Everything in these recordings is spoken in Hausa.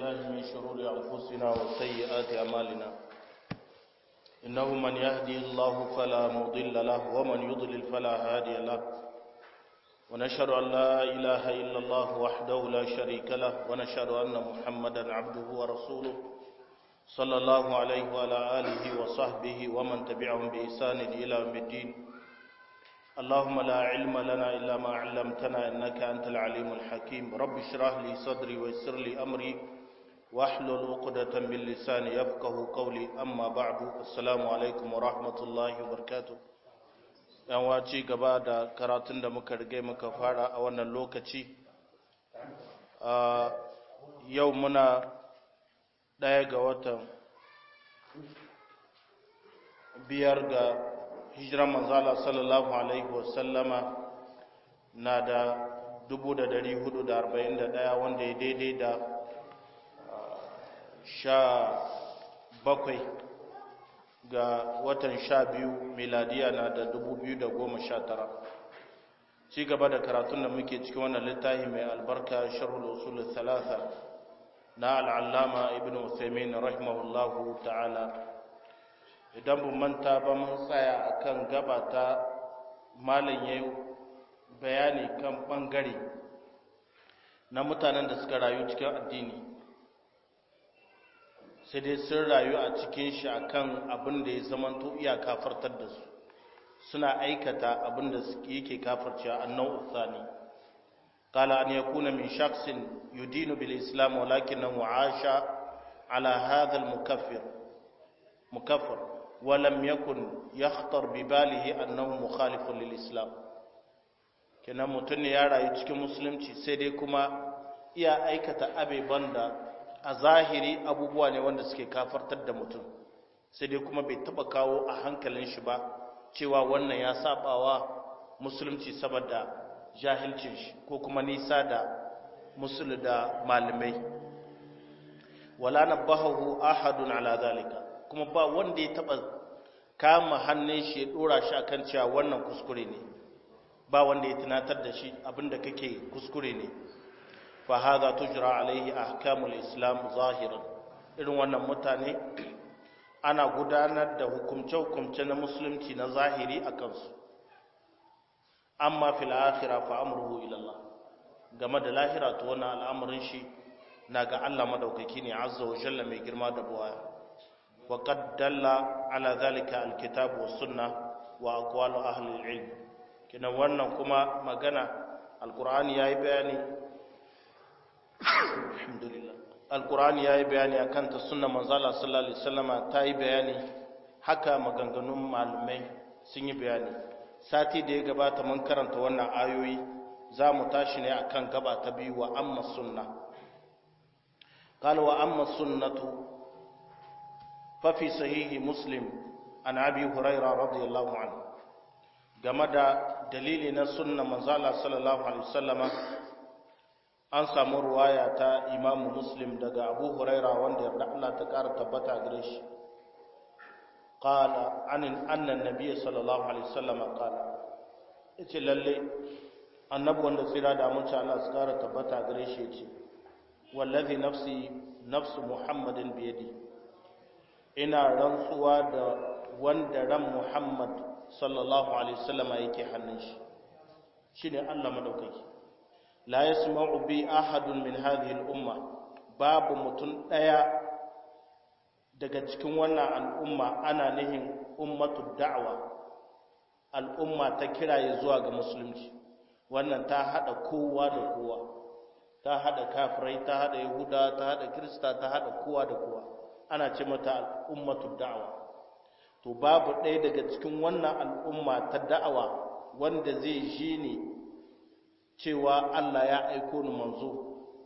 بالله من شرور أنفسنا وسيئات أعمالنا إنه من يهدي الله فلا مضل له ومن يضلل فلا هادي له ونشهد أن لا إله إلا الله وحده لا شريك له ونشهد أن محمدا عبده ورسوله صلى الله عليه وعلى آله وصحبه ومن تبعهم بإحسان إلى يوم الدين اللهم لا علم لنا إلا ما علمتنا إنك أنت العليم الحكيم رب اشرح لي صدري ويسر لي أمري واحلل عقدة من لساني يفقه قولي أما بعد السلام عليكم ورحمة الله وبركاته yan waci gaba da karatun da muka rige muka fara a wannan lokaci yau muna ɗaya ga watan biyar ga hijiran manzala sallallahu alaihi wasallama na da 441 wanda ya daidai da sha bakwai ga watan sha biyu miladiya na da 2019 ci gaba da karatun da muke cikin wannan littafi mai albarka sharhul usul thalatha na al'allama ibn Uthaymin rahimahullahu ta'ala idan bu manta ba mun tsaya akan gaba ta malin yayi bayani kan bangare na mutanen da suka rayu cikin addini sai dai sun rayu a cikin shi akan abin da ya zamanto iya kafartar da su suna aikata abin da yake kafarcewa annau uthani قال أن يكون من شخص يدين بالإسلام ولكنه عاش على هذا المكفر مكفر ولم يكن يخطر بباله أنه مخالف للإسلام كنا متن يا راي cikin musulunci sai dai kuma iya aikata abeban da a zahiri abubuwa ne wanda suke kafartar da mutum sai dai kuma bai taba kawo a hankalin shi ba cewa wannan ya sabawa musulunci saboda jahilcin shi ko kuma nisa da musul da malamai wala nabahu ahadun ala zalika kuma ba wanda ya taba kama hannun shi ya dora shi akan cewa wannan kuskure ne ba wanda ya tunatar da shi abinda kake kuskure ne fa hadha tujra alaihi ahkamul islam zahiran irin wannan mutane ana gudanar da hukumce-hukumce na musulunci na zahiri a kansu amma fil akhira fa amruhu ila Allah game da lahira to wannan al'amarin shi na ga Allah madaukaki ne azza wa jalla mai girma da buwaya wa qad dalla ala zalika alkitab was sunna wa aqwalu ahli alilm kina wannan kuma magana alqur'ani yayi bayani alhamdulillah alqur'ani yayi bayani akan ta sunna manzo Allah sallallahu alaihi wasallama ta yi bayani haka maganganun malumai sun yi bayani sati da ya gabata mun karanta wannan ayoyi za mu tashi ne akan gaba ta biyu wa amma sunna qala wa amma sunnatu fa fi sahihi muslim an abi hurairah radiyallahu anhu game da dalili na sunna manzo Allah sallallahu alaihi wasallama an samu ruwaya ta imamu muslim daga abu hurairah wanda yarda Allah ta kara tabbata gare shi قال عن أن النبي صلى الله عليه وسلم قال yace lalle annabi wanda tsira da mun Allah su kara tabbata gare shi yace wallazi nafsi nafsu muhammadin biyadi ina rantsuwa da wanda ran muhammad sallallahu alaihi wasallama yake hannun shi shine Allah madaukaki la yasma'u bi ahadun min hadhihi al-umma babu mutun daya daga cikin wannan al'umma ana nihin ummatu da'wa al'umma ta kiraye zuwa ga musulunci wannan ta hada kowa da kowa ta hada kafirai ta hada yahuda ta hada kirista ta hada kowa da kowa ana ce mata ummatu da'wa to babu ɗaya daga cikin wannan al'umma ta da'awa wanda zai ji ne cewa Allah ya aiko ni manzo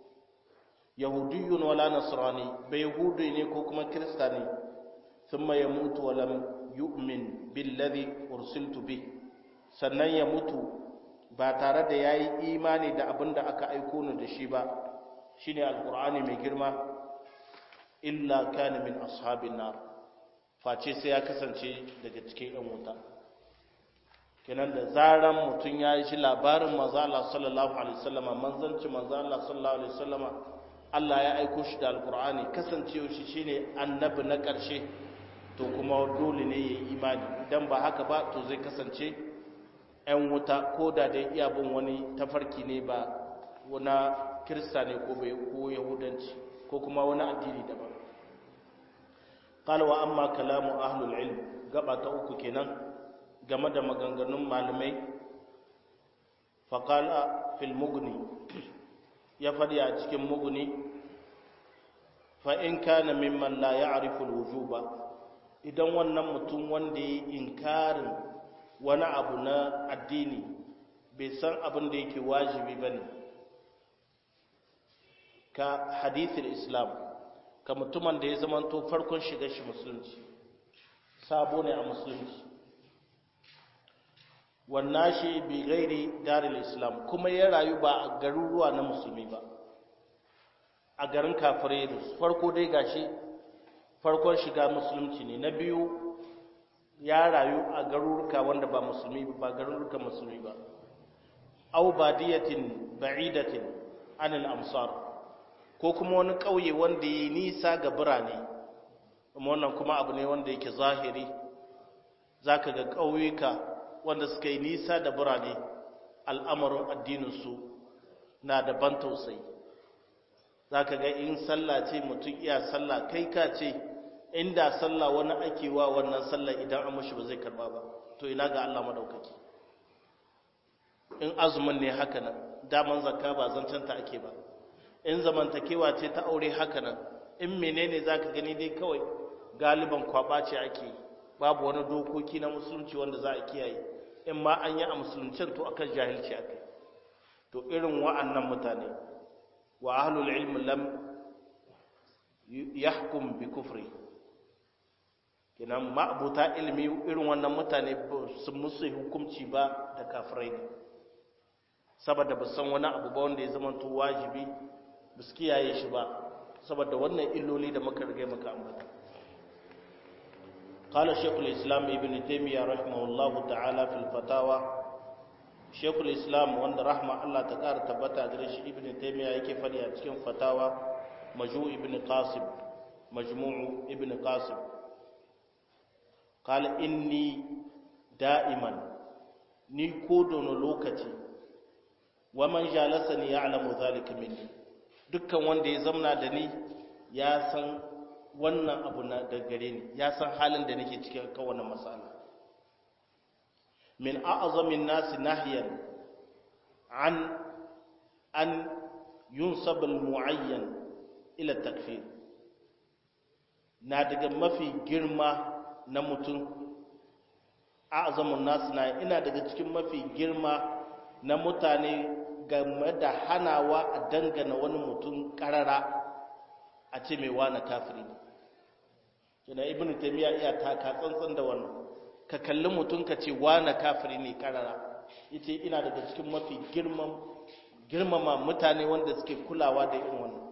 yahudiyun wala nasrani bai yahudi ne ko kuma kirista ne thumma yamutu wa lam yu'min billadhi ursiltu bi sannan ya mutu ba tare da yayi imani da abin da aka aiko ni da shi ba shine alqur'ani mai girma illa kana min ashabin nar face sai ya kasance daga cikin yan wuta kenan da zaran mutum ya yi shi labarin manzo Allah sallallahu alaihi wasallama manzanci manzo Allah sallallahu alaihi wasallama Allah ya aiko shi da alkur'ani kasancewa shi shine annabi na ƙarshe to kuma dole ne ya yi imani idan ba haka ba to zai kasance 'yan wuta ko da dai iya bin wani tafarki ne ba wani kirista ne ko bai ko yahudanci ko kuma wani addini daban qala wa amma kalamu ahlul ilm gaba ta uku kenan game da maganganun malamai faqala fil mughni ya fadi a cikin mughni fa in kana mimman la ya'rifu al-wujuba idan wannan mutum wanda ya inkarin wani abu na addini bai san abin da yake wajibi bane ka hadithul islam ka mutumin da ya zamanto farkon shiga shi musulunci sabo ne a musulunci wannan shi bi gairi daril islam kuma ya rayu ba a garuruwa na musulmi ba a garin kafirai farko dai gashi farkon shiga musulunci ne na biyu ya rayu a garuruka wanda ba musulmi ba garuruka musulmi ba au badiyatin ba'idatin anil amsar ko kuma wani ƙauye wanda ya nisa ga birane wannan kuma abu ne wanda yake zahiri zaka ga ƙauyuka wanda suka yi nisa da birane al'amarin addininsu na da ban tausayi zaka ga in sallah ce mutum iya sallah kai ka ce inda sallah wani ake wa wannan sallah idan an mushi ba zai karba ba to ina ga Allah madaukaki in azumin ne haka nan daman zakka ba zancanta ake ba in zamantakewa ce ta aure haka nan in menene zaka gani dai kawai galiban kwaba ce ake babu wani dokoki na musulunci wanda za a kiyaye in ma an yi a musuluncin to akan jahilci akai to irin wa'annan mutane wa ahlul ilm lam yahkum bi kufri kenan ma'abuta ilmi irin wannan mutane sun musu hukunci ba da kafirai ne saboda ba san wani abu ba wanda ya zama to wajibi ba su kiyaye shi ba saboda wannan illoli da muka riga muka ambata قال شيخ الإسلام ابن تيمية رحمه الله تعالى في الفتاوى شيخ الإسلام وان رحمة الله تقار تبتا درش ابن تيمية يكي فدي أتكين فتاوى مجموع ابن قاسم مجموع ابن قاسم قال إني دائما ni ko dono lokaci waman jalasani ya'lamu zalika minni dukkan wanda ya zamna da ni ya san wannan abu na da gare ni ya san halin da nake cikin kan wannan matsala min a'zamin nasi nahyan an an yunsab al muayyan ila takfir na daga mafi girma na mutum a'zamun nasi na ina daga cikin mafi girma na mutane game da hanawa a dangana wani mutum karara a ce mai wane kafiri ne kina ibn taymiya iya taka tsantsan da wannan ka kalli mutum ka ce wane kafiri ne karara yace ina daga cikin mafi girman girmama mutane wanda suke kulawa da irin wannan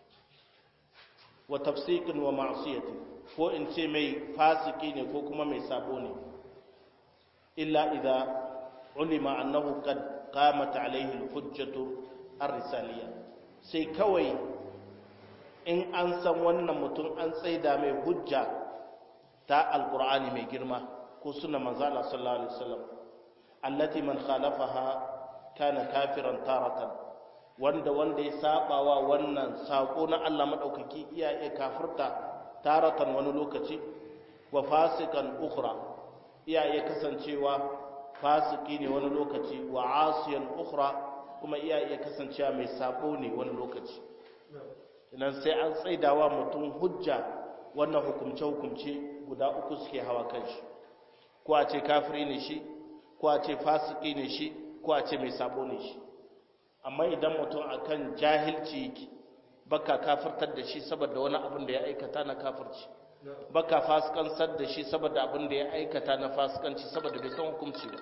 wa tafsiqin wa ma'siyati ko in ce mai fasiki ne ko kuma mai sabo ne illa idza ulima annahu qad qamat alayhi al-hujjatu ar-risaliyya sai kawai in an san wannan mutum an tsaida mai hujja ta alkur'ani mai girma ko suna manzala sallallahu alaihi wasallam allati man khalafaha kana kafiran taratan wanda wanda ya sabawa wannan sako na Allah madaukaki iya iya kafirta taratan wani lokaci wa fasikan ukhra iya iya kasancewa fasiki ne wani lokaci wa asiyan ukhra kuma iya iya kasancewa mai sabo ne wani lokaci nan sai an tsaidawa mutum hujja wannan hukumce-hukumce guda uku suke hawa kan shi ko a ce kafiri ne shi ko a ce fasiki ne shi ko a ce mai sabo ne shi amma idan mutum akan jahilci yake baka kafirtar da shi saboda wani abin da ya aikata na kafirci baka fasikansar da shi saboda abin da ya aikata na fasikanci saboda bai san hukunci ba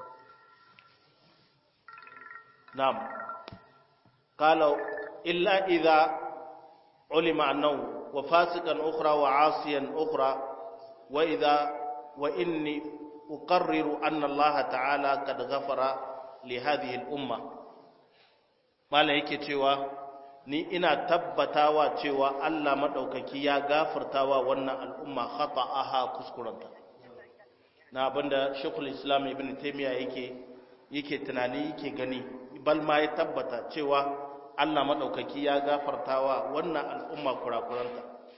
na'am qala illa idza علم أنه وفاسقا أخرى وعاصيا أخرى وإذا وإني أقرر أن الله تعالى قد غفر لهذه الأمة ما yake cewa ni ina tabbatawa cewa Allah madaukaki ya gafartawa wannan al'umma khata'aha kuskuranta na abinda Sheikhul Islam Ibn Taymiyyah yake yake tunani yake gani bal ma ya tabbata cewa Allah madaukaki ya gafartawa wannan al'umma kurakuranta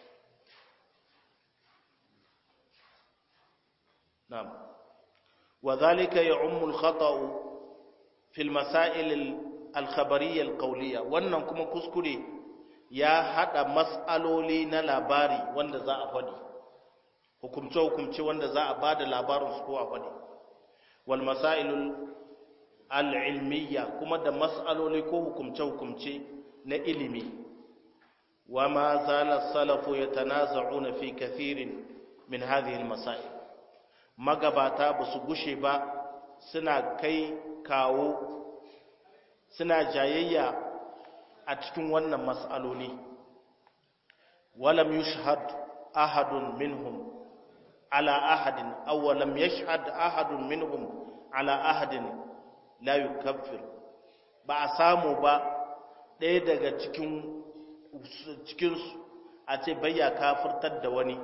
na'am وذلك يعم الخطأ في المسائل الخبرية القولية wannan kuma kuskure ya hada mas'aloli na labari wanda za a faɗi hukumce hukumce wanda za a bada labarin su ko a faɗi wal masailul al-ilmiyya kuma da mas'aloli ko hukumce hukumce na ilimi wa ma zala salafu yatanaza'una fi kathirin min hadhihi al-masail magabata ba su gushe ba suna kai kawo suna jayayya a cikin wannan mas'aloli walam yushhad ahadun minhum ala ahadin aw lam yashhad ahadun minhum ala ahadin la yukaffir ba a samu ba ɗaya daga cikin cikin a ce bayya kafirtar da wani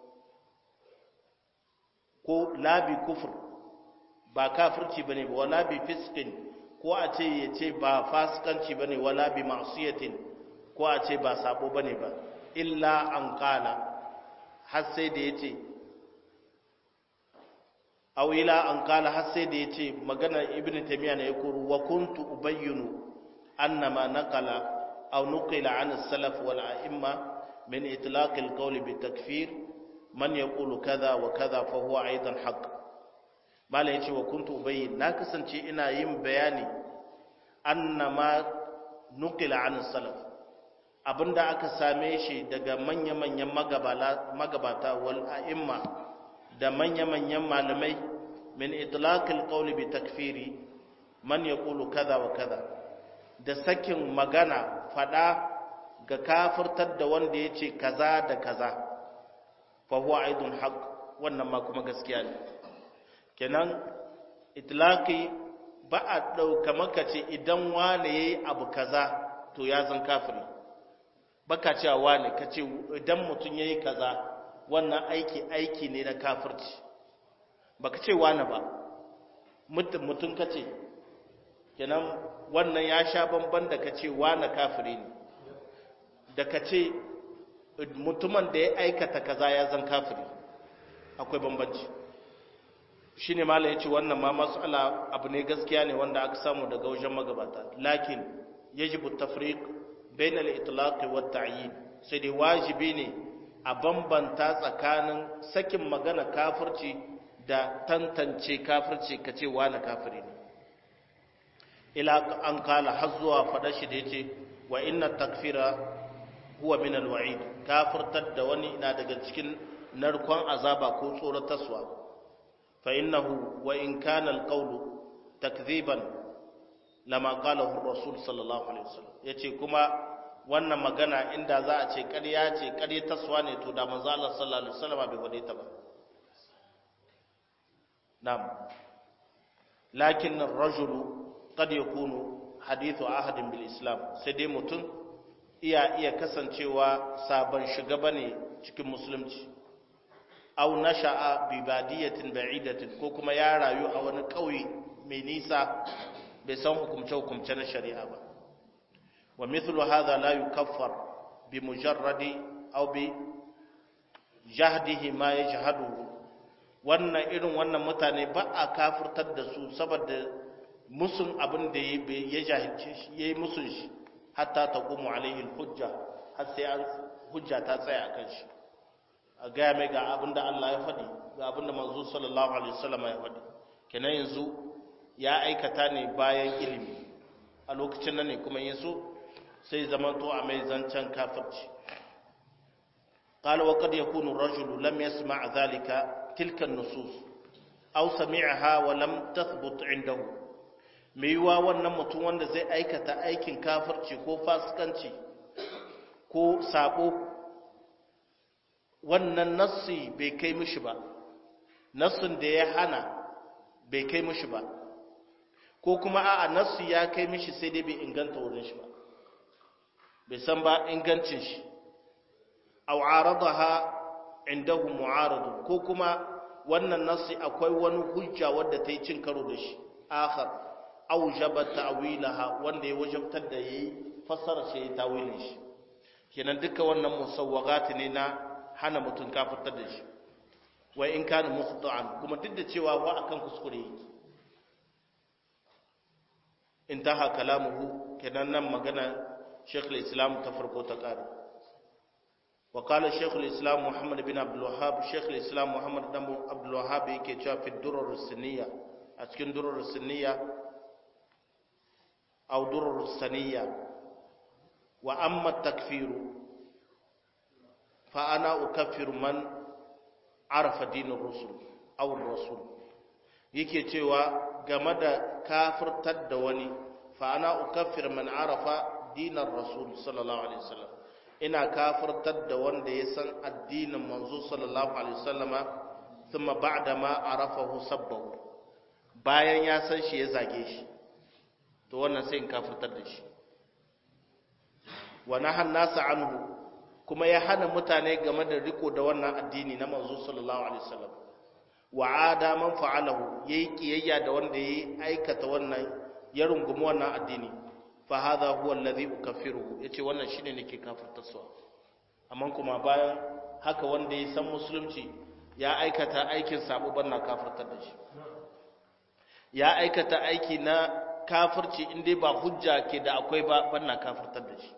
ko labi kufur ba kafirci bane ba wala bi fiskin ko a ce ya ce ba fasikanci bane wala bi ma'siyatin ko a ce ba sabo bane ba illa an kala har sai da yace aw ila an kala har sai da yace magana ibnu taymiya ne ya kuru wa kuntu ubayyinu annama naqala aw nuqila an as-salaf wal a'imma min itlaq al-qawl bi takfir man yaqulu kaza wa kaza fa huwa aidan haqq mala yace wa kuntu ubayyin na kasance ina yin bayani annama nuqila an salaf abinda aka same shi daga manya-manyan magabata wal a'imma da manya-manyan malamai min itlaqil qawli bi takfiri man yaqulu kaza wa kaza da sakin magana fada ga kafirtar da wanda yace kaza da kaza fa huwa aidun haqq wannan ma kuma gaskiya ne kenan itlaqi ba a dauka maka ce idan wane yayi abu kaza to ya zan kafiri baka cewa wane kace idan mutun yayi kaza wannan aiki aiki ne na kafirci baka ce wane ba mutum mutun kace kenan wannan ya sha bamban da kace wane kafiri ne da kace mutumin da ya aikata kaza ya zan kafiri akwai bambanci shi ne mala ya ce wannan ma matsala abu ne gaskiya ne wanda aka samu daga wajen magabata lakin yajibu tafriq bain al-itlaq wa at-ta'yin sai dai wajibi ne a bambanta tsakanin sakin magana kafirci da tantance kafirci kace wani kafiri ne ila an kala har zuwa fada shi da yace wa inna takfira huwa min al-wa'id kafirtar da wani na daga cikin narkon azaba ko tsoratarwa fa innahu wa in kana al-qawlu takdhiban lama qalahu ar-rasul sallallahu alaihi wasallam yace kuma wannan magana inda za a ce ƙarya ce ƙarya taswa ne to da manzo Allah sallallahu alaihi wasallam bai wade ta ba na'am lakin ar-rajulu qad yakunu hadithu ahadin bil islam sai dai mutum iya iya kasancewa sabon shiga bane cikin musulunci aw nasha'a bi badiyatin ba'idatin ko kuma ya rayu a wani kauye mai nisa bai san hukumce hukumce na shari'a ba wa mithlu hadha la yukaffar bi mujarradi aw bi jahdihi ma yajhadu wannan irin wannan mutane ba a kafirtar da su saboda musun abin da ya jahilce shi yayi musun shi hatta taqumu alaihi hujja har sai an hujja ta tsaya akan shi a gaya mai ga abin da Allah ya faɗi ga abin da manzo sallallahu alaihi wasallam ya faɗi kenan yanzu ya aikata ne bayan ilimi a lokacin nan ne kuma yaso sai zamanto a mai zancen kafirci قال وقد يكون الرجل لم يسمع ذلك تلك النصوص أو سمعها ولم تثبت عنده ميوا wannan mutum wanda zai aikata aikin kafirci ko fasikanci ko sabo wannan nassi bai kai mishi ba nassin da ya hana bai kai mishi ba ko kuma a'a nassi ya kai mishi sai dai bai inganta wurin shi ba bai san ba ingancin shi aw aradaha indahu mu'arad ko kuma wannan nasi akwai wani hujja wadda ta yi cin karo da shi akhar aujaba ta'wilaha wanda ya wajabtar da yayi fassara shi ya tawilin shi kenan duka wannan musawwagat ne na hana mutun kafirtar da shi wa in kana muhta'an kuma duk da cewa wa akan kuskure yake intaha kalamuhu kenan nan magana Sheikh al-Islam ta farko ta kare wa qala Sheikh al-Islam Muhammad bin Abdul Wahhab Sheikh al-Islam Muhammad bin Abdul Wahhab yake cewa fi durur sunniya a cikin durur sunniya aw durur sunniya wa amma takfiru fa ana ukaffiru man arafa dinin rusul aw rasul yake cewa game da kafirtar da wani fa ana ukaffir man arafa dinar rasul sallallahu alaihi wasallam ina kafirtar da wanda ya san addinin manzo sallallahu alaihi wasallama thumma ba'da ma arafahu sabbahu bayan ya san shi ya zage shi to wannan sai in kafirtar da shi wa nahan nasa anhu kuma ya hana mutane game da riko da wannan addini na manzo sallallahu alaihi wasallam wa ada man fa'alahu yayi kiyayya da wanda yayi aikata wannan ya rungumi wannan addini fa hadha huwa alladhi ukaffiruhu yace wannan shine nake kafirtarsa amma kuma bayan haka wanda ya san musulunci ya aikata aikin sabo banna kafirtar da shi ya aikata aiki na kafirci inda ba hujja ke da akwai ba banna kafirtar da shi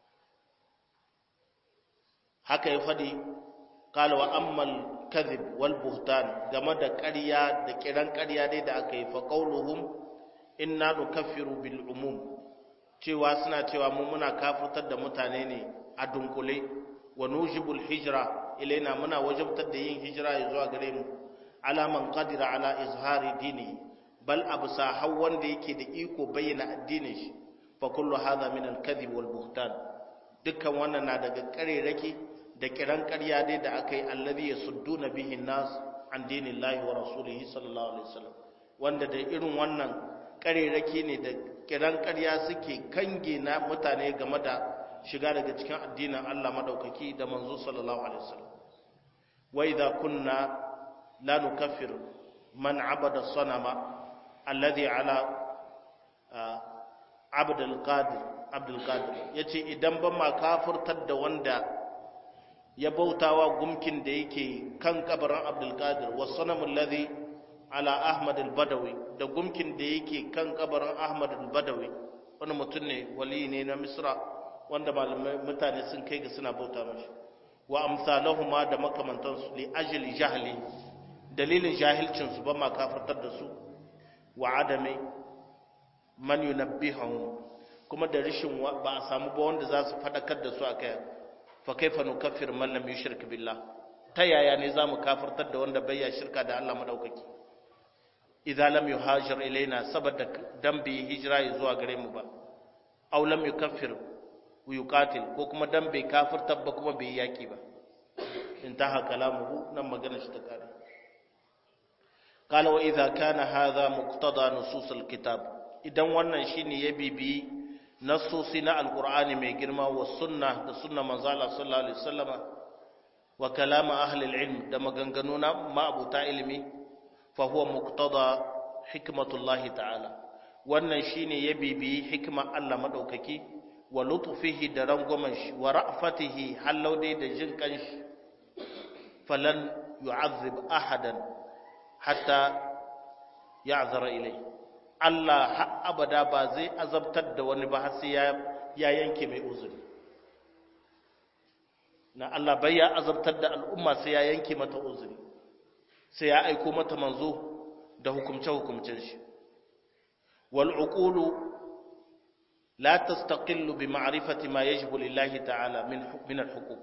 haka ya fadi qala wa ammal kadhib wal buhtan game da ƙarya da kiran ƙarya dai da aka yi fa qauluhum inna nukaffiru bil umum cewa suna cewa mu muna kafirtar da mutane ne a dunkule wa nujibul hijra ilaina muna wajabtar da yin hijira zuwa gare mu ala man qadira ala izhari dini bal absa haw wanda yake da iko bayyana addinin shi fa kullu hadha min al kadhib wal buhtan dukkan wannan na daga karerake da kiran ƙarya dai da aka yi allazi yasudduna bihi nas an dinillahi wa rasulihi sallallahu alaihi wasallam wanda da irin wannan karerake ne da kiran ƙarya suke kange na mutane game da shiga daga cikin addinin Allah madaukaki da manzo sallallahu alaihi wasallam wa idza kunna la nukaffir man abada sanama alladhi ala abd al-qadir abd al-qadir yace idan ban ma kafirtar da wanda ya bautawa gumkin da yake kan kabarin abd al-qadir was sanamu alladhi ala ahmad al-badawi da gumkin da yake kan kabarin ahmad al-badawi wani mutum ne wali ne na misra wanda malamai mutane sun kai ga suna bauta mashi wa amsalahuma da makamantansu li ajli jahli dalilin jahilcin su ba ma kafirtar da su wa adami man yunabbihum kuma da rishin ba a samu ba wanda za su fadakar da su akai fa kaifa nukaffir man lam yushrik billah ta yaya ne zamu kafirtar da wanda bai ya shirka da Allah madaukaki idan lam yuhajir ilaina saboda dan bi hijira zuwa gare mu ba aw lam yukaffir yuqatil ko kuma dan bai kafirtar ba kuma bai yaki ba intaha kalamuhu nan magana shi ta kare قال واذا كان هذا مقتضى نصوص الكتاب idan wannan shine ya bibi nassosi na alqur'ani mai girma wa sunna da sunna manzo Allah sallallahu alaihi wasallama wa kalam ahli alilm da maganganu na ma'abuta ilimi fa huwa muqtada hikmatullahi ta'ala wannan shine ya bibi hikma Allah madaukaki wa lutfihi da rangwamen shi wa ra'fatihi hallau da jin kanshi falan yu'azzib ahadan hatta ya'zara ilai Allah har abada ba zai azabtar da wani ba har sai ya yanke mai uzuri na Allah bai ya azabtar da al'umma sai ya yanke mata uzuri sai ya aiko mata manzo da hukumce-hukumcen shi wal uqulu la tastaqillu bi ma'rifati ma yajibu lillahi ta'ala min min al-huquq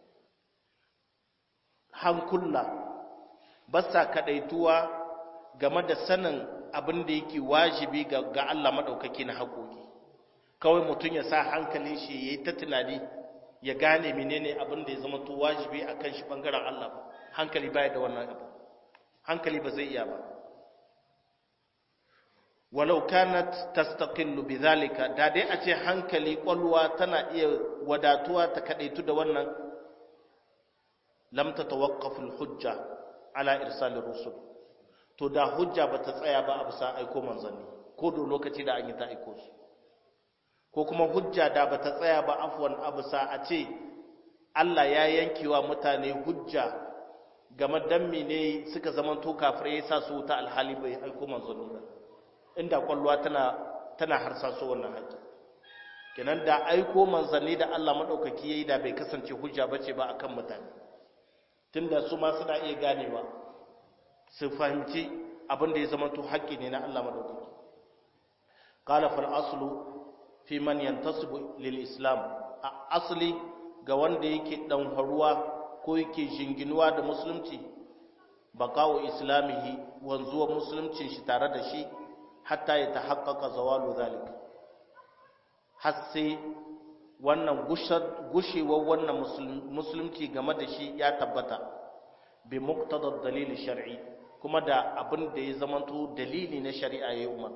hankulla ba sa kadaituwa game da sanin abin da yake wajibi ga Allah maɗaukaki na haƙoƙi kawai mutum ya sa hankalin shi ya yi ta tunani ya gane menene abin da ya zama to wajibi a kan shi ɓangaren Allah ba hankali baya da wannan abu hankali ba zai iya ba walau kanat tastaqillu bidhalika da dai a ce hankali kwalwa tana iya wadatuwa ta kadaitu da wannan lam tatawaqqaf al-hujja ala irsal rusul to da hujja bata tsaya ba a bisa aiko manzanni ko da lokaci da an yi ta aiko su ko kuma hujja da bata tsaya ba afwan a bisa a ce Allah ya yankewa mutane hujja game dan ne suka zamanto kafirai ya sa su ta alhali bai aiko manzanni ba inda kwallowa tana tana harsaso wannan haƙi kenan da aiko manzanni da Allah madaukaki yayi da bai kasance hujja bace ba akan mutane tunda su ma suna iya ganewa su fahimci abin da ya zama to haƙƙi ne na Allah madaukaki qala fal aslu fi man yantasibu lil islam asli ga wanda yake dan haruwa ko yake jinginuwa da musulunci baqa'u islamihi wanzuwa musuluncin shi tare da shi hatta ya tahaqqaqa zawalu zalika har sai wannan gushewar wannan musulunci game da shi ya tabbata bi muqtada dalili shar'i kuma da abin da ya zamanto dalili na shari'a ya umar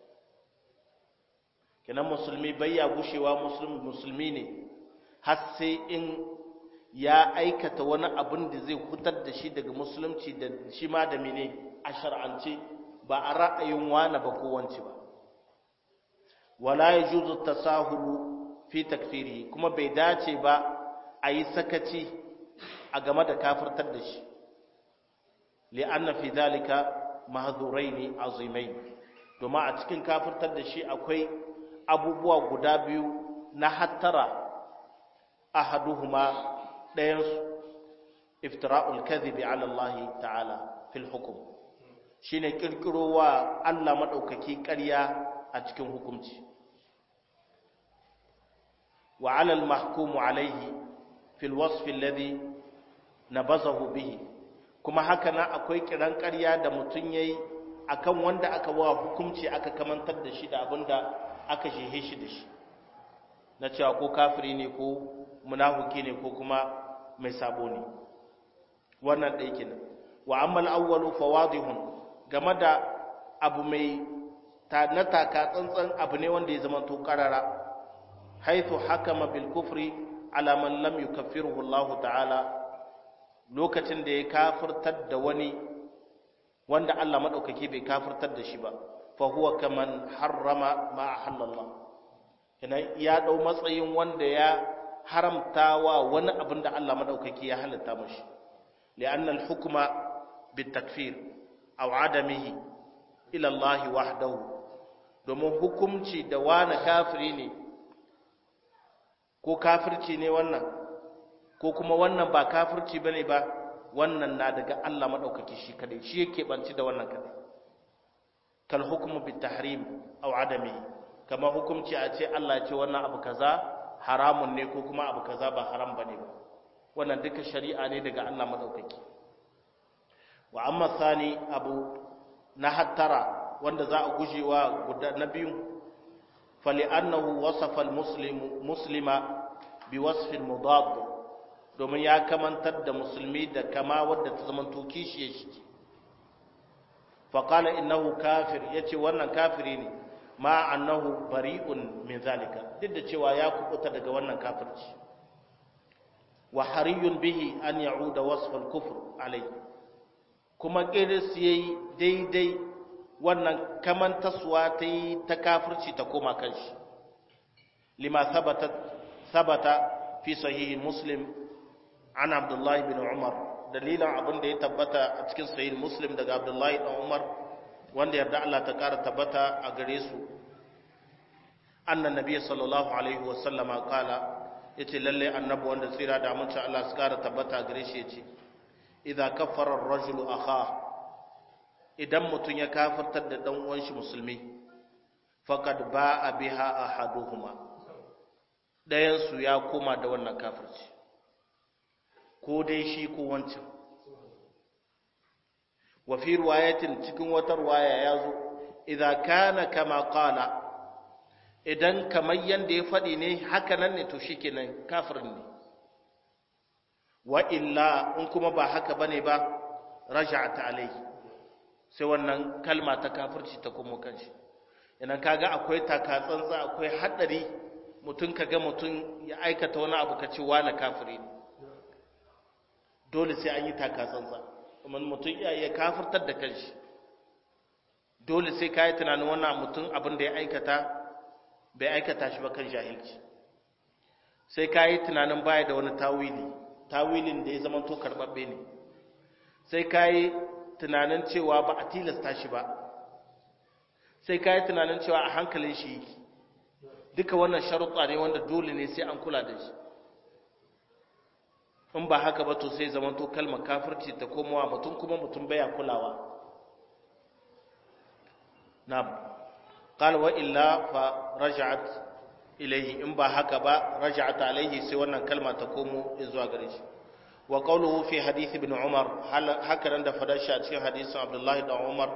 kenan musulmi bayya gushewa musulmi ne har sai in ya aikata wani abin da zai hutar da shi daga musulunci da shi ma da mene a shar'ance ba a ra'ayin wani ba ko wance ba wala yajuzu tasahulu fi takfiri kuma bai dace ba a yi sakaci a game da kafirtar da shi li'anna fi zalika mahzuraini azimain domin a cikin kafirtar da shi akwai abubuwa guda biyu na hattara ahaduhuma ɗayansu iftira'ul kadhibi ala Allah ta'ala fil hukm shine kirkirowa Allah madaukaki ƙarya a cikin hukunci وعلى المحكوم عليه في الوصف الذي نبذه به kuma haka na akwai kiran ƙarya da mutum yayi akan wanda aka wa hukunci aka kamantar da shi da abinda aka shehe shi da shi na cewa ko kafiri ne ko munafiki ne ko kuma mai sabo ne wannan ɗaya kenan wa amma al-awwalu fawadihun game da abu mai ta na taka tsantsan abu ne wanda ya zama to karara حيث حكم بالكفر على من لم يكفره الله تعالى lokacin da ya kafirtar da wani wanda Allah madaukake bai kafirtar da shi ba fa huwa kaman harrama ma ahallallah yana ya dau matsayin wanda ya haramtawa wani abin da Allah madaukake ya halatta mashi li'anna al-hukma bit-takfir aw adamihi ila Allah wahdahu domin hukunci da wani kafiri ne ko kafirci ne wannan ko kuma wannan ba kafirci bane ba wannan na daga Allah madaukaki shi kadai shi yake banci da wannan kadai kal hukmu bit tahrim aw adami kama hukunci a ce Allah ya ce wannan abu kaza haramun ne ko kuma abu kaza ba haram bane ba wannan duka shari'a ne daga Allah madaukaki wa amma sani abu na hattara wanda za a gujewa guda na biyu فلأنه وصف المسلم مسلم بوصف مضاد domin ya kamantar da musulmi da kama wadda ta zama toki shi ya shi faƙala innahu kafir ya ce wannan kafiri ne ma annahu bari'un min zalika duk da cewa ya kubuta daga wannan kafirci wa hariyun bihi an ya'uda wasfal kufr alai kuma kiris yayi daidai wannan kamantaswa ta yi ta kafirci ta koma kanshi lima sabata fi sahihi muslim an abdullahi bin umar dalilan abin da ya tabbata a cikin sahihi muslim daga abdullahi bin umar wanda yarda Allah ta kara tabbata a gare su annan nabi sallallahu alaihi wasallama kala yace lalle annabi wanda tsira da amince Allah su kara tabbata a gare shi yace idza kaffara ar-rajulu akhahu idan mutum ya kafirtar da ɗan uwan shi musulmi faqad ba'a biha ahaduhuma ɗayan su ya koma da wannan kafirci ko dai shi ko wancan wa fi riwayatin cikin wata riwaya yazo idza kana kama qala idan kamar yanda ya faɗi ne haka nan ne to shikenan kafirin ne wa illa in kuma ba haka bane ba raja'ata alayhi sai wannan kalma ta kafirci ta kuma kanshi idan kaga akwai takatsantsa akwai haɗari mutum kaga mutum ya aikata wani abu ka ce wani kafiri ne dole sai an yi takatsantsa kuma mutum iya iya kafirtar da kanshi dole sai ka yi tunanin wannan mutum abin da ya aikata bai aikata shi ba kan jahilci sai ka yi tunanin baya da wani tawili tawilin da ya zama to karɓaɓɓe ne sai ka yi tunanin cewa ba a tilasta shi ba sai ka yi tunanin cewa a hankalin shi yake duka wannan sharuɗa ne wanda dole ne sai an kula da shi in ba haka ba to sai zama to kalmar kafirci ta komowa mutum kuma mutum baya kulawa na'am qala wa illa fa raja'at ilayhi in ba haka ba raja'at alayhi sai wannan kalma ta komo zuwa gare shi wa qawluhu fi hadith ibn umar haka nan da fadar shi a cikin hadisin abdullahi da umar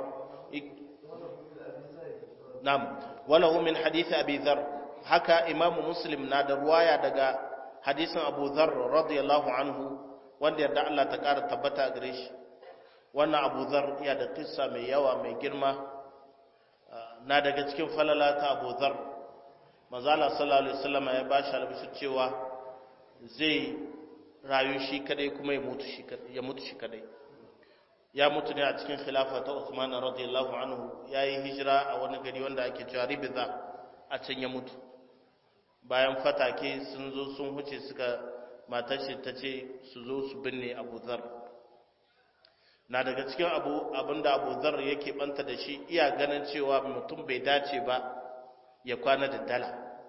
na'am walahu min hadith abi dhar haka imamu muslim na da ruwaya daga hadisin abu dhar radiyallahu anhu wanda yadda Allah ta kara tabbata gare shi wannan abu dhar ya da kissa mai yawa mai girma na daga cikin falala ta abu dhar manzala sallallahu alaihi wasallam ya bashi albishir cewa zai rayu shi kadai kuma ya mutu shi kadai ya mutu shi kadai ya mutu ne a cikin khilafa ta Uthman radiyallahu anhu yayi hijira a wani gari wanda ake cewa Ribza a can ya mutu bayan fatake sun zo sun huce suka matar shi ta ce su zo su binne Abu Dharr na daga cikin abu abinda Abu Dharr yake banta da shi iya ganin cewa mutum bai dace ba ya kwana da dala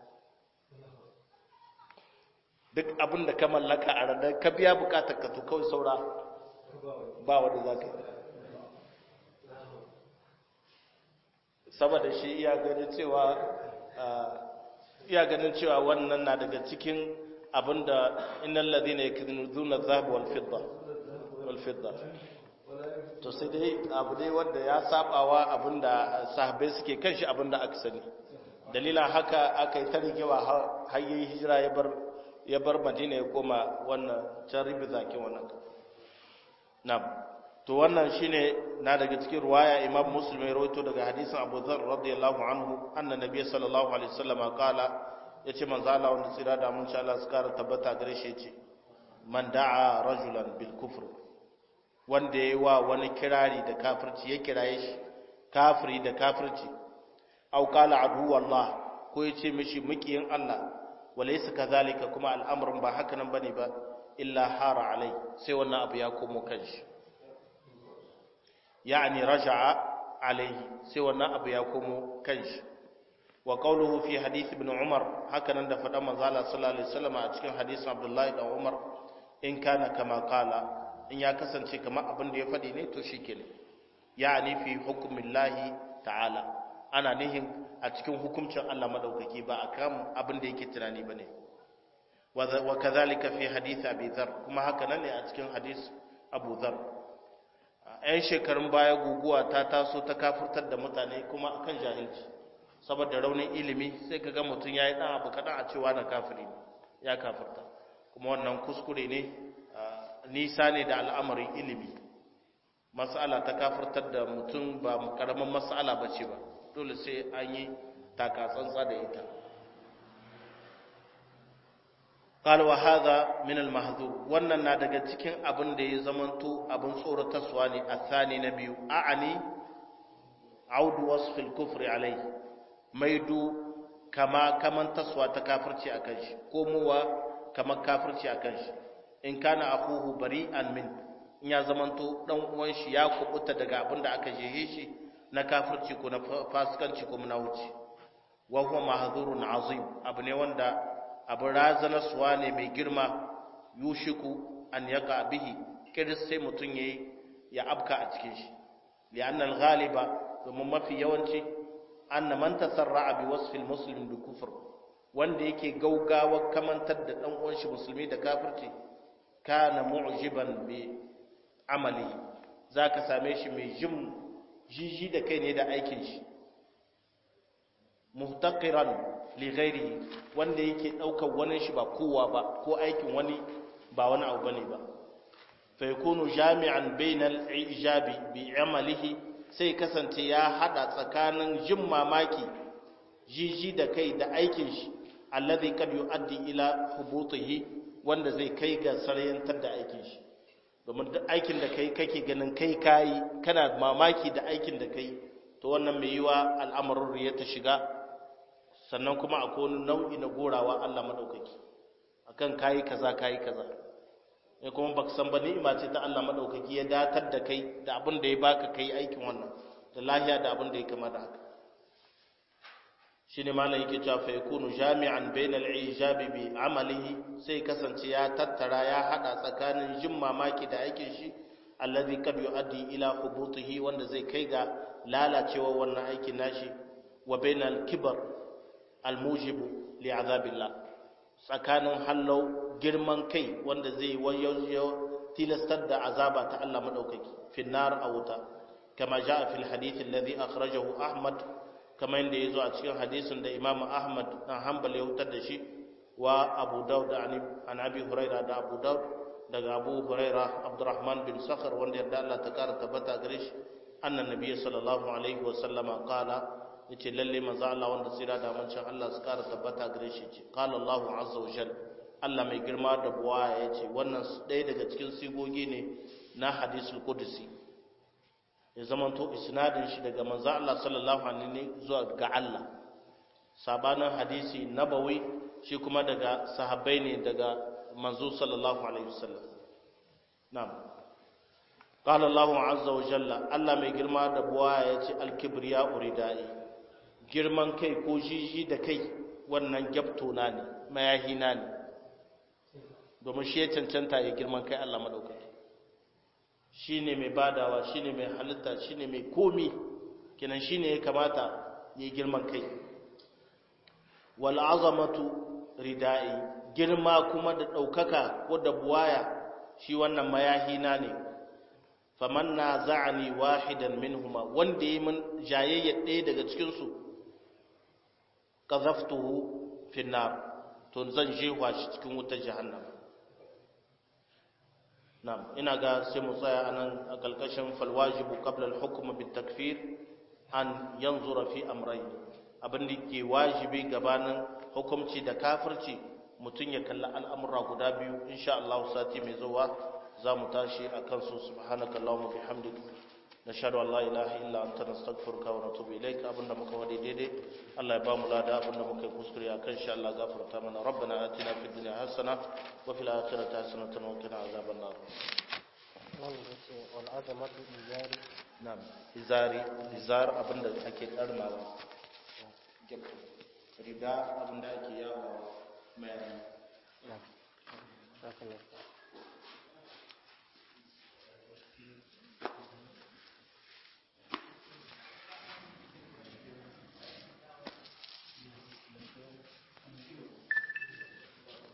duk abin da ka mallaka a ranar ka biya bukatar ka to kawai saura ba wanda za ka yi saboda shi iya ganin cewa iya ganin cewa wannan na daga cikin abin da innal ladina yaknuzuna dhahab wal fidda wal fidda to sai dai abu dai wanda ya sabawa abin da sahabbai suke kan shi abin da aka sani dalila haka aka yi ta rigewa har yi hijira ya bar ya bar madina ya koma wannan can ribi zaki wannan na to wannan shine na daga cikin ruwaya imam muslim ya rawaito daga hadisin abu dhar radiyallahu anhu anna nabiy sallallahu alaihi wasallam qala yace manzo Allah wanda tsira da mun sha Allah su kara tabbata gare shi yace man da'a rajulan bil kufr wanda yayi wa wani kirari da kafirci ya kiraye shi kafiri da kafirci au qala adu wallah ko yace mishi mukiyin Allah walaysa kadhalika kuma al'amarin ba haka nan bane ba illa hara alai sai wannan abu ya komo kanshi yani raja'a alaihi sai wannan abu ya komo kanshi wa qawluhu fi hadith ibn umar haka nan da faɗan manzo Allah sallallahu alaihi wasallam a cikin hadisin abdullahi da umar in kana kama qala in ya kasance kamar abin da ya faɗi ne to shikenan yani fi hukmillahi ta'ala ana nihin a cikin hukuncin Allah madaukaki ba akan abin da yake tunani bane wa kadhalika fi hadith abi dhar kuma haka nan ne a cikin hadis abu dhar ‘yan shekarun baya guguwa ta taso ta kafurtar da mutane kuma akan jahilci saboda raunin ilimi sai ka ga mutum ya yi ɗan abu kaɗan a cewa na kafiri ya kafurta kuma wannan kuskure ne nisa ne da al'amarin ilimi mas'ala ta kafurtar da mutum ba ƙaramin mas'ala ba ce ba dole sai an yi takatsantsa da ita قال وهذا من المحذور wannan na daga cikin abin da ya zamanto abin tsoratarwa ne athani na biyu a'ani audu wasf al-kufr alai maidu kama kaman taswa ta kafirci akan shi komowa kamar kafirci akan shi in kana akhuhu bari'an min in ya zamanto dan uwan shi ya kubuta daga abin da aka jehe shi na kafirci ko na fasikanci ko munawuci wa huwa mahdhurun azim abu ne wanda abin razanarsuwa ne mai girma yushiku an yaka bihi kiris sai mutum ya ya abka a cikin shi li'annal ghaliba domin mafi yawanci anna man tasarra'a bi wasfil muslim bi kufr wanda yake gaugawa kamantar da dan uwan shi musulmi da kafirci kana mu'jiban bi amali zaka same shi mai jin jiji da kai ne da aikin shi muhtaqiran li ghairihi wanda yake daukar wani shi ba kowa ba ko aikin wani ba wani abu bane ba fa yakunu jami'an bainal ijabi bi amalihi sai kasance ya hada tsakanin jin mamaki jiji da kai da aikin shi alladhi kad yuaddi ila hubutihi wanda zai kai ga saryantar da aikin shi domin duk aikin da kai kake ganin kai kayi kana mamaki da aikin da kai to wannan mai yiwa al'amarin riya ta shiga sannan kuma akwai wani nau'i na gorawa Allah madaukaki akan kayi kaza kayi kaza ne kuma baka san ba ni'ima ce ta Allah madaukaki ya datar da kai da abin da ya baka kai aikin wannan da lahiya da abin da ya kama da haka shine malam yake cewa fa yakunu jami'an bainal ijabi bi amalihi sai kasance ya tattara ya hada tsakanin jin mamaki da aikin shi alladhi kad yuaddi ila hubutihi wanda zai kai ga lalacewa wannan aikin nashi wa bainal kibar almujibu li azabillah tsakanin hallau girman kai wanda zai wayo tilastar da azaba ta Allah madaukaki finnar a wuta kama jaa fil hadith alladhi akhrajahu ahmad kama inda yazo a cikin hadisin da imam ahmad dan hanbal ya wutar da shi wa abu daud an abi huraira da abu daud daga abu huraira abdurrahman bin sakhar wanda yarda Allah ta kara tabbata gare shi annan nabiy sallallahu alaihi wa sallama qala yace lalle manzo Allah wanda tsira da mancin Allah su kara tabbata gare shi ce qala Allahu azza wa jalla Allah mai girma da buwaya yace wannan ɗaya daga cikin sigogi ne na hadisul qudsi ya zamanto isnadin shi daga manzo Allah sallallahu alaihi zuwa ga Allah sabanin hadisi nabawi shi kuma daga sahabbai ne daga manzo sallallahu alaihi wasallam na'am qala Allah azza wa jalla Allah mai girma da buwaya yace al-kibriya uridai girman kai ko jiji da kai wannan gyabto na ne mayahi na ne domin shi ya cancanta ya girman kai Allah madaukaki shine mai badawa shine mai halitta shine mai komi kenan shine ya kamata ya girman kai wal azamatu ridai girma kuma da daukaka ko da buwaya shi wannan mayahina ne faman na za'ani wahidan minhuma wanda yi min jayayya ɗaya daga cikinsu qazaftuhu fi nar to zan jewa shi cikin wutar jahannama na'am ina ga sai mu tsaya anan a kalkashin falwajibu qabla al-hukm bit-takfir an yanzura fi amrayn abin da ke wajibi gabanin hukunci da kafirci mutum ya kalli al'amura guda biyu insha Allah sati mai zuwa za mu tashi a kansu subhanaka Allahumma bihamdik nashhadu an la ilaha illa anta nastaghfiruka wa natubu ilaik abinda muka wadi daidai Allah ya ba mu lada abinda muka kuskure akan insha Allah gafarta mana rabbana atina fid dunya hasana wa fil akhirati hasanatan wa qina azaban nar wal azamatu izari na'am izari izar abinda ake karnawa rida abinda ake yawa mai na'am